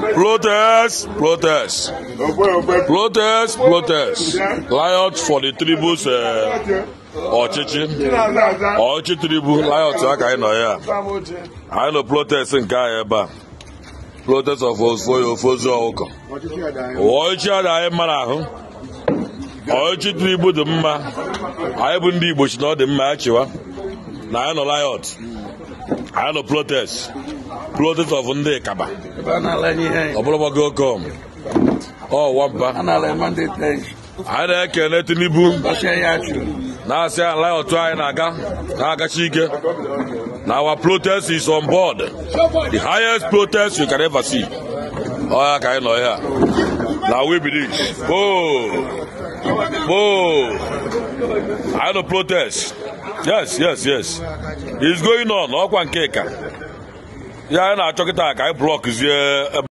Protest, protest, protest, protest. Riot for the tribus uh, ọchịchị ọchịchị tribu riot aka anyị nọ ya anyị nọ protest nke anyị ebe a protest of ofoyo ofozu ọkụkọ ọchịchị ada anyị mara ahụ ọchịchị tribu dị mma anyị bụ ndị igbo chi na ọ dị mma ya chịwa na anyị nọ riot anyị nọ protest protest of ndị kaba ọ bụrụ gbago kom ọ wampa anyị na-ekene tinubu na-asị ala otu anyị na-aga na-agachi ike na our protest is on board the highest protest you can ever see ọ ya ka anyị nọ ya na we believe oh oh anyị nọ protest yes yes yes it's going on ọkwa nke ka ya anyị na-achọ kịta ka anyị blọkzie